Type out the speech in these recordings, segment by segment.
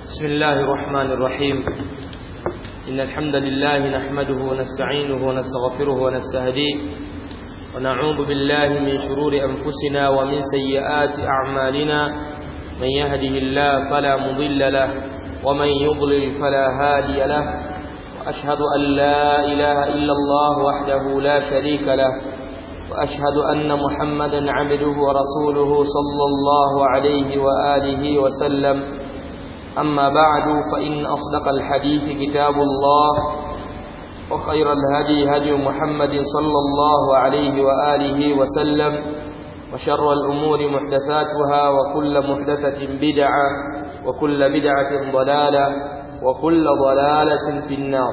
بسم الله الرحمن الرحيم إن الحمد لله نحمده ونستعينه ونستغفره ونستهديه ونعوذ بالله من شرور أنفسنا ومن سيئات أعمالنا من يهده الله فلا مضل له ومن يضلل فلا هادي له وأشهد أن لا إله إلا الله وحده لا شريك له وأشهد أن محمدا عبده ورسوله صلى الله عليه وآله وسلم أما بعد فإن أصدق الحديث كتاب الله وخير الهدي هدي محمد صلى الله عليه وآله وسلم وشر الأمور محدثاتها وكل محدثة بدعة وكل بدعة ضلالة وكل ضلالة في النار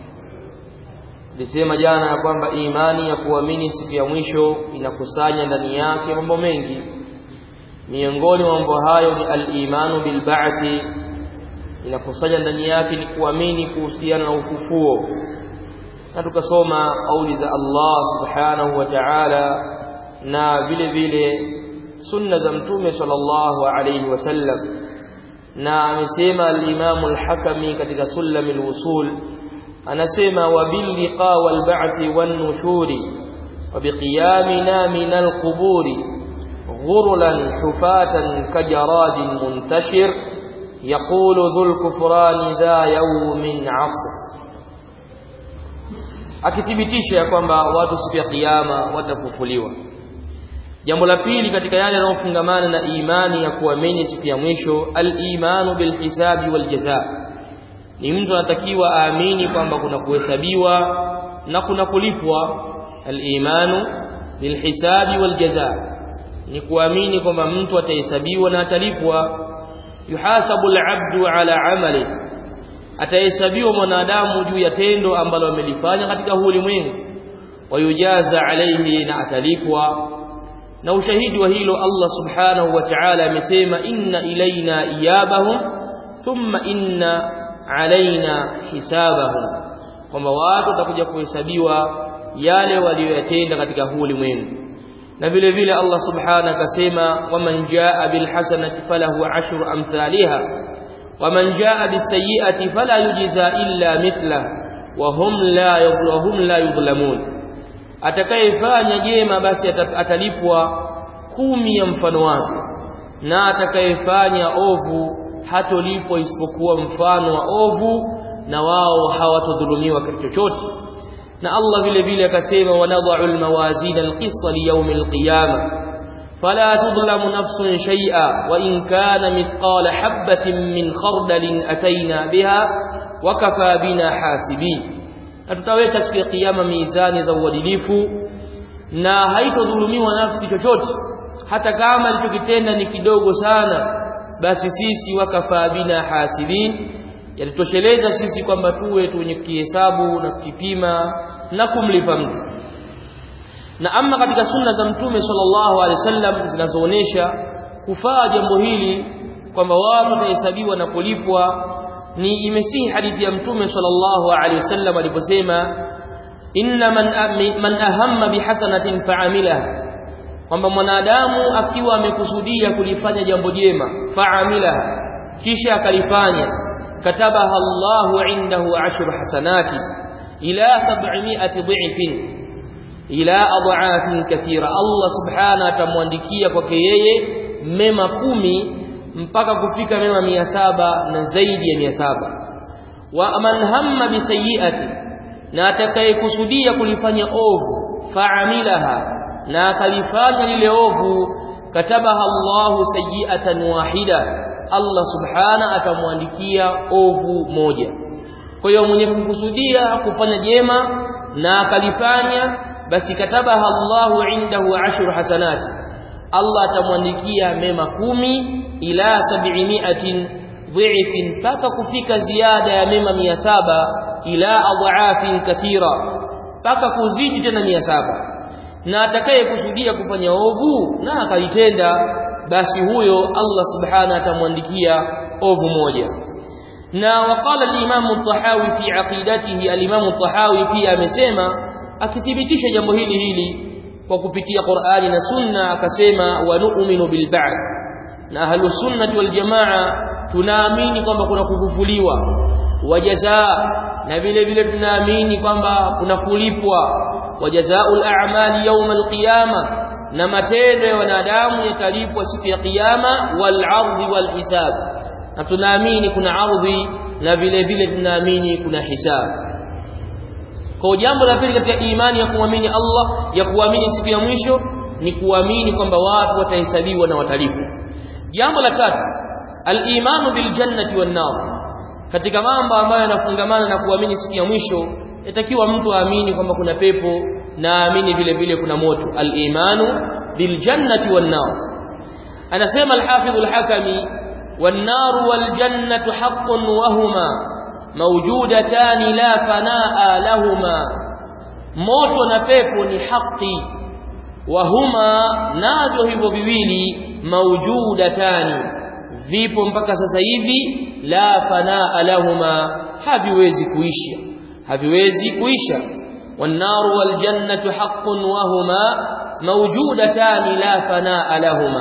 Nilisema jana ya kwamba imani ya kuamini siku ya mwisho inakusanya ndani yake mambo mengi. Miongoni mwa mambo hayo ni al-imanu bil ba'thi, inakusanya ndani yake ni kuamini kuhusiana na ufufuo. Na tukasoma kauli za Allah subhanahu wa ta'ala na vile vile sunna za Mtume sallallahu alayhi wasallam. Na amesema al-Imam al-Hakami katika Sulamul Wusul anasema wabilliqa walba'thi wan-nushuri وبقيامنا من القبور غرلا حفاة كجراد منتشر يقول ذو الكفران ذا يوم عصر akithibitisha ya kwamba watu siku ya kiyama watafufuliwa jambo la pili katika yale yanayofungamana na imani ya kuamini siku ya mwisho al-imanu bil hisabi wal jazaa ni mtu anatakiwa aamini kwamba kuna kuhesabiwa na kuna kulipwa al-imanu bil hisabi wal jazaa ni kuamini kwamba mtu atahesabiwa na atalipwa yuhasabu al-abdu ala amali atahesabiwa mwanadamu juu ya tendo ambalo amelifanya katika huu ulimwengu wayujaza alayhi na atalipwa na ushahidi wa hilo Allah subhanahu wa ta'ala amesema inna ilaina iyabahum thumma inna alaina hisabahum kwamba watu watakuja kuhesabiwa yale walioyatenda katika huu ulimwengu na vile vile Allah subhanahu akasema waman jaa bil hasanati falahu ashru amthaliha waman jaa bis sayyi'ati fala yujza illa mithla wa hum la yudhlamun la yudhlamun atakayefanya jema basi atalipwa kumi ya mfano wake na atakayefanya ovu hatolipwa isipokuwa mfano wa ovu na wao hawatodhulumiwa kitu chochote na Allah vile vile akasema wanadha'u almawazin alqist liyawm alqiyama fala tudlamu nafsun shay'a wa in kana mithqala habatin min khardalin ataina biha wa kafa bina hasibin na tutaweka siku ya kiyama mizani za uadilifu na haitodhulumiwa nafsi chochote hata kama alichokitenda ni kidogo sana basi sisi wakafa bina hasibin yatutosheleza sisi kwamba tuwe wenye kihesabu na kukipima na kumlipa mtu na ama katika sunna za mtume sallallahu alaihi wasallam zinazoonesha kufaa jambo hili kwamba watu watahesabiwa na kulipwa ni imesihi hadithi ya mtume sallallahu alaihi wasallam aliposema inna man man ahamma bihasanatin fa'amilaha kwamba mwanadamu akiwa amekusudia kulifanya jambo jema fa'amilaha kisha akalifanya katabaha Allahu indahu ashru hasanati ila 700 dhifin ila adhafin kathira Allah subhanahu atamwandikia kwake yeye mema kumi mpaka kufika mema mia saba na zaidi ya mia saba wa man hamma bisayiati na atakayekusudia kulifanya ovu fa'amilaha na akalifanya lile ovu katabaha Allahu sayiatan wahida Allah subhana atamwandikia ovu moja kwa hiyo mwenye kukusudia kufanya jema na akalifanya basi katabaha Allahu indahu ashru hasanati Allah atamwandikia mema kumi ila sab'imiatin dhifin mpaka kufika ziada ya mema mia saba ila adhaafin kathira mpaka kuzidi tena mia saba na atakayekusudia kufanya ovu na akalitenda basi huyo Allah subhanahu atamwandikia ovu moja na waqala al-Imam al-Tahawi fi aqidatihi al-Imam al-Tahawi pia amesema akithibitisha jambo hili hili kwa kupitia Qur'ani na Sunna akasema wa nu'minu bil ba'th na ahlus sunnah wal jamaa tunaamini kwamba kuna kufufuliwa wajazaa na vile vile tunaamini kwamba kuna kulipwa wajazaul a'mali yawm alqiyama na matendo ya wanadamu yatalipwa siku ya kiyama wal ardhi wal hisab na tunaamini kuna ardhi na vile vile tunaamini kuna hisab kwa jambo la pili katika imani ya kuamini Allah ya kuamini siku ya mwisho ni kuamini kwamba watu watahesabiwa na watalipwa jambo la tatu al-imanu bil jannati wan nar katika mambo ambayo yanafungamana na kuamini siku ya mwisho yatakiwa mtu aamini kwamba kuna pepo na aamini vile vile kuna moto al-imanu bil jannati wan nar anasema al-hafidh al-hakami wan nar wal jannatu haqqun wa huma mawjudatan la fanaa lahuma moto na pepo ni haki wa huma navyo hivyo viwili mawjudatani vipo mpaka sasa hivi la fanaa lahuma haviwezi kuisha haviwezi kuisha والنار والجنة حق وهما موجودتان لا فناء لهما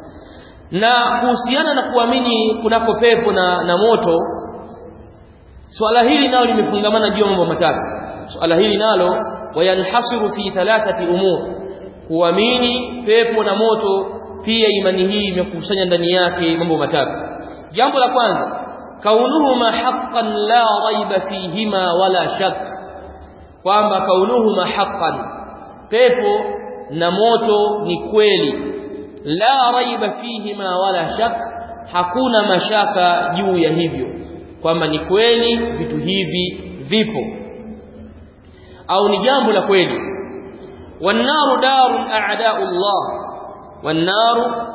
na kuhusiana na kuamini kunako pepo na, na moto swala hili nalo limefungamana juu ya mambo matatu swala hili nalo wayanhasiru fi thalathati umur kuamini pepo na moto pia imani hii imekusanya ndani yake mambo matatu jambo la kwanza kaunuhuma haqqan la raiba fihima wala shak kwamba kaunuhuma haqqan pepo na moto ni kweli la raiba fihima wala shak hakuna mashaka juu ya hivyo kwamba ni kweli vitu hivi vipo au ni jambo la kweli والنار دار اعداء الله والنار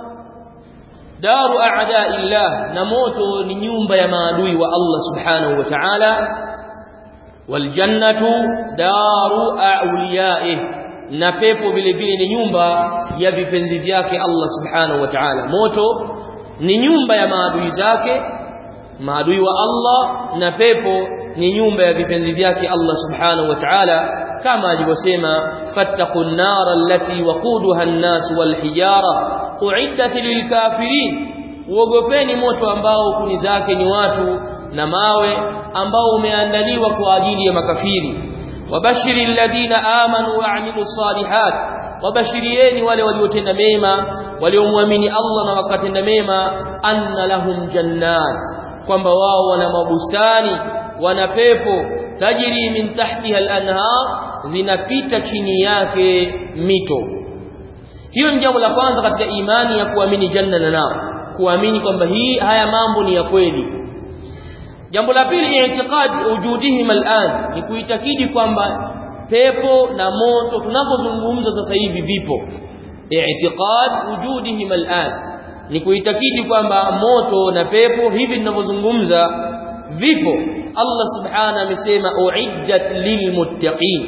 دار اعداء الله na moto ni nyumba ya maadui wa Allah subhanahu wa ta'ala waljannatu daru awliyaih na pepo vile vile ni nyumba ya vipenzi vyake Allah subhanahu wa ta'ala moto ni nyumba ya maadui zake maadui wa Allah na pepo ni nyumba ya vipenzi vyake Allah subhanahu wa ta'ala kama alivyosema fattaqun nar allati waquduha an-nas wal hijara uiddat lilkafirin uogopeni moto ambao kuni zake ni watu na mawe ambao umeandaliwa kwa ajili ya makafiri wabashiri alladhina amanu wa amilu salihat wabashirieni wale waliotenda mema waliomwamini Allah na wakatenda mema anna lahum jannat kwamba wao wana mabustani wana pepo tajiri min tahtiha al-anhar zinapita chini yake mito hiyo ni jambo la kwanza katika imani ya kuamini janna na nar kuamini kwamba hii haya mambo ni ya kweli jambo la pili i'tiqad wujudihim al'an ni kuitakidi kwamba pepo na moto tunapozungumza sasa hivi vipo i'tiqad wujudihim al'an ni kuitakidi kwamba moto na pepo hivi tunavyozungumza vipo Allah subhanahu amesema uiddat lilmuttaqin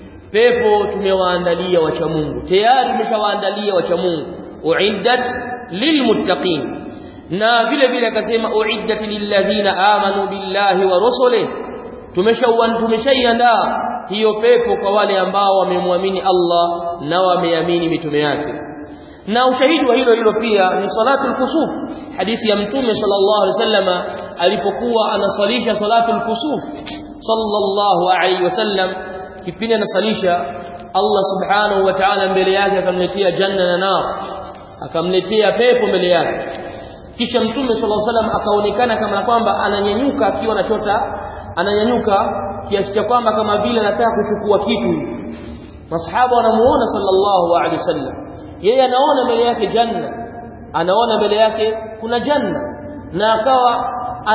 pepo tumewaandalia wacha Mungu tayari tumeshawaandalia wacha Mungu uiddat lilmuttaqin na vile vile akasema uiddat lilladhina amanu billahi wa rusulihi tumeshawan tumeshaiandaa hiyo pepo kwa wale ambao wamemwamini Allah na wameamini mitume yake na ushahidi wa hilo hilo pia ni salatul kusuf hadithi ya mtume sallallahu alaihi wasallama alipokuwa anaswalisha salatul kusuf sallallahu alaihi wasallam kipindi anasalisha Allah subhanahu wa ta'ala mbele yake akamletea janna na nar akamletea pepo mbele yake kisha mtume sallallahu alaihi wasallam akaonekana kama kwamba ananyanyuka akiwa anachota ananyanyuka kiasi cha kwamba kama vile anataka kuchukua kitu masahaba wanamuona sallallahu alaihi wasallam yeye anaona mbele yake janna anaona mbele yake kuna janna na akawa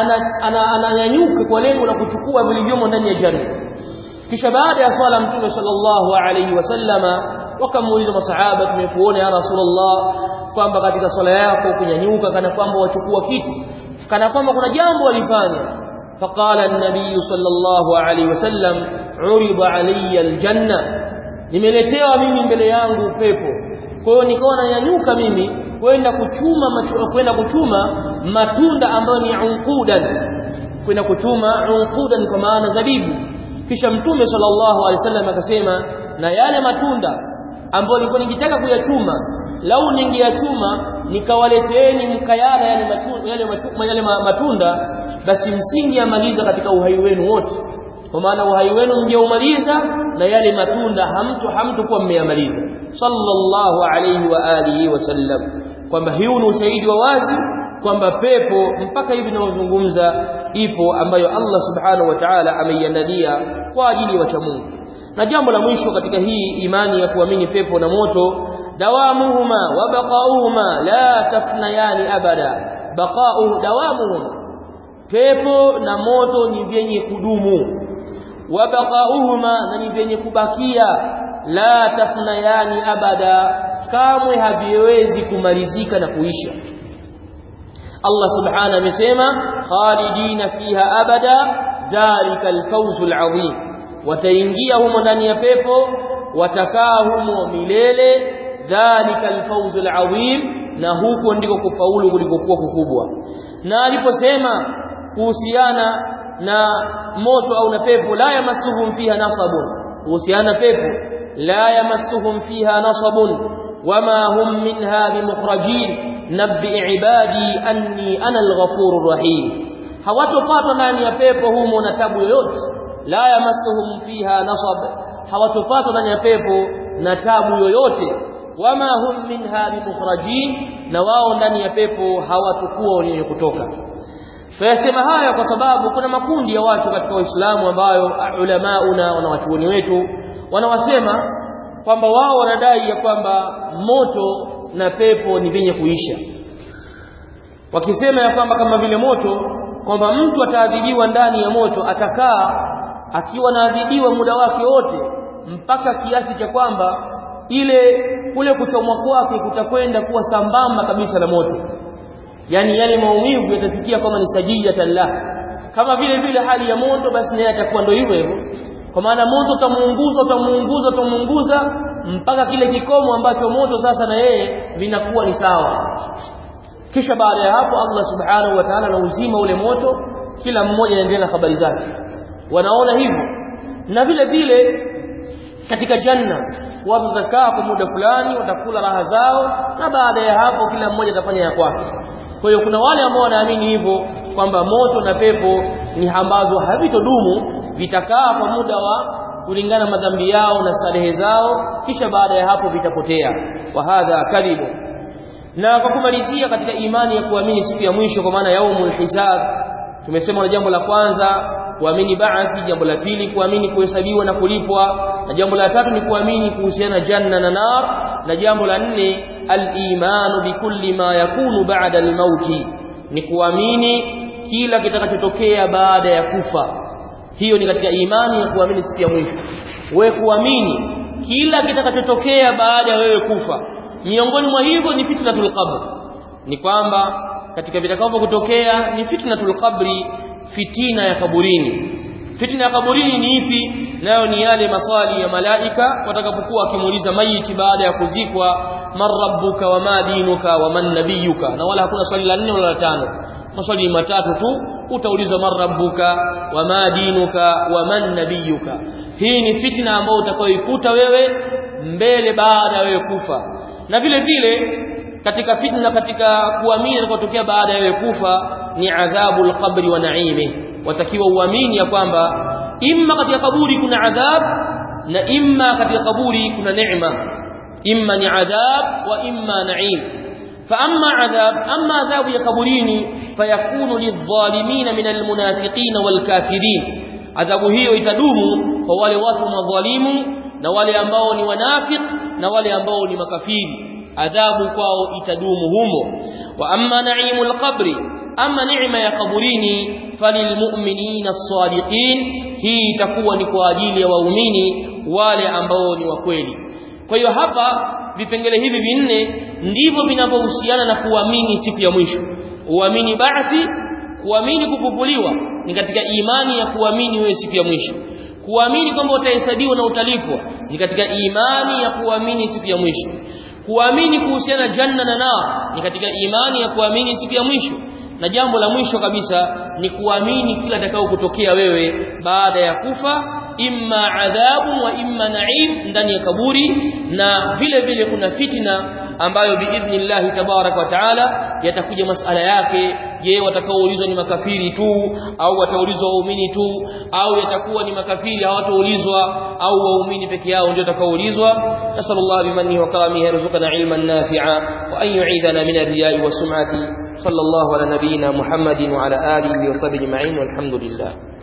ananyanyuka ana, ana kwa lengo la kuchukua vilivyomo ndani ya janna kisha baada ya swala mtume sallallahu alaihi wasallama wakamuuliza masahaba tumekuona ya rasulullah kwamba katika swala yako kunyanyuka kana kwamba wachukua kitu kana kwamba kuna jambo walifanya فقال النبي صلى الله عليه وسلم عرض علي الجنه nimeletewa mimi mbele yangu pepo kwa hiyo nikawa nanyanyuka mimi kwenda kuchuma kwenda kuchuma matunda ambayo ni unqudan kwenda kuchuma unqudan kwa maana zabibu kisha mtume sallallahu alaihi wasallam akasema na yale matunda ambayo nilikuwa nikitaka kuyachuma lau ningeyachuma nikawaleteeni mkayala yale matunda, yale matunda, yale matunda basi msingeamaliza katika uhai wenu wote kwa maana uhai wenu mngeumaliza na yale matunda hamtu hamtokuwa mmeyamaliza sallallahu alayhi wa alihi wasallam kwamba hiyo ni ushahidi wa wazi kwamba pepo mpaka hivi tunavyozungumza ipo ambayo Allah subhanahu wa ta'ala ameiandalia kwa ajili ya wacha Mungu na jambo la mwisho katika hii imani ya kuamini pepo na moto dawamuhuma wa baqauhuma la tafnayani abada baqau dawamuhuma pepo na moto ni vyenye kudumu wa baqauhuma na ni vyenye kubakia la tafnayani abada kamwe haviwezi kumalizika na kuisha Allah subhanahu amesema khalidina fiha abada dhalika alfawzul adhim wataingia humo ndani ya pepo watakaa humo milele dhalika alfawzul adhim na huko ndiko kufaulu kulikokuwa kukubwa na aliposema kuhusiana na moto au na pepo la yamassuhum fiha nasabun kuhusiana pepo la yamassuhum fiha nasabun wama hum minha bimukhrajin nabbi ibadi anni ana alghafurur rahim hawatopatwa ndani ya pepo humo na tabu yoyote la yamassuhum fiha nasab hawatopatwa ndani ya pepo na tabu yoyote wama hum minha bimukhrajin na wao ndani ya pepo hawatakuwa wenye kutoka Tuyasema haya kwa sababu kuna makundi ya watu katika Uislamu ambayo ulamauna na wanawachuoni wetu wanawasema kwamba wao wanadai ya kwamba moto na pepo ni vyenye kuisha. Wakisema ya kwamba kama vile moto kwamba mtu ataadhibiwa ndani ya moto atakaa akiwa naadhibiwa muda wake wote mpaka kiasi cha kwamba ile kule kuchomwa kwake kutakwenda kuwa sambamba kabisa na moto yani yale maumivu yatafikia kama ni sajiyatan la kama vile vile hali ya moto basi naye atakuwa ndio hivyo hivyo kwa maana moto utamuunguza utamuunguza utamuunguza mpaka kile kikomo ambacho moto sasa na yeye vinakuwa ni sawa kisha baada ya hapo Allah subhanahu wa ta'ala na uzima ule moto kila mmoja anaendelea na habari zake wanaona hivyo na vile vile katika janna watu watakaa kwa muda fulani watakula raha zao na baada ya hapo kila mmoja atafanya ya kwake kwa hiyo kuna wale ambao wanaamini hivyo kwamba moto na pepo ni ambazo havitodumu vitakaa kwa muda wa kulingana madhambi yao na starehe zao kisha baada ya hapo vitapotea wa hadha kadhibu na kwa kumalizia katika imani ya kuamini siku ya mwisho kwa maana yaumul hisab tumesema na jambo la kwanza kuamini baathi jambo la pili kuamini kuhesabiwa na kulipwa na jambo la tatu ni kuamini kuhusiana janna na nar na jambo la nne al-imanu bikulli ma yakunu ba'da al-mauti ni kuamini kila kitakachotokea baada ya kufa hiyo ni katika imani ya kuamini siku ya mwisho wewe kuamini kila kitakachotokea baada ya wewe kufa miongoni mwa hivyo ni fitnatul qabr ni kwamba katika vitakavyo kutokea ni fitnatul qabri fitina ya kaburini fitna ya kaburini ni ipi nayo ni yale maswali ya malaika watakapokuwa wakimuuliza maiti baada ya kuzikwa man rabbuka wa ma dinuka wa man nabiyuka na wala hakuna swali la nne wala la tano maswali matatu tu utaulizwa man rabbuka wa ma dinuka wa man nabiyuka hii ni fitna ambayo utakayoikuta wewe mbele baada ya wewe kufa na vile vile katika fitna katika kuamini kutokea baada ya wewe kufa ni adhabu alqabri wa naime watakiwa uamini ya kwamba imma katika kaburi kuna adhab na imma katika kaburi kuna neema imma ni adhab wa imma naim فأما عذاب أما عذاب يقبرين فيكون للظالمين من المنافقين والكافرين عذاب hiyo itadumu kwa wale watu madhalimu na wale ambao ni wanafiq na wale ambao ni makafiri adhabu kwao itadumu humo wa amma naimul qabri ama neema ya kaburini falilmu'minina as-sadiqin hii itakuwa ni kwa ajili ya waumini wale ambao ni wa kweli kwa hiyo hapa vipengele hivi vinne ndivyo vinavyohusiana na kuamini siku ya mwisho uamini ba'thi kuamini kufufuliwa ni katika imani ya kuamini wewe siku ya mwisho kuamini kwamba utahesabiwa na utalipwa ni katika imani ya kuamini siku ya mwisho kuamini kuhusiana janna na nar ni katika imani ya kuamini siku ya mwisho na jambo la mwisho kabisa ni kuamini kila atakao kutokea wewe baada ya kufa imma adhabu wa imma naim ndani ya kaburi na vile vile kuna fitna ambayo biidhnillah tabarak wa taala yatakuja masala yake je watakaoulizwa ni makafiri tu au wataulizwa waumini tu au yatakuwa ni makafiri hawataulizwa au waumini peke yao ndio watakaoulizwa nasallallahu bimannihi wa karamihi yarzuqana ilman nafi'a wa an yu'idana min ar-riya'i was sum'ati sallallahu ala nabiyyina muhammadin wa ala alihi wa sahbihi ajma'in walhamdulillah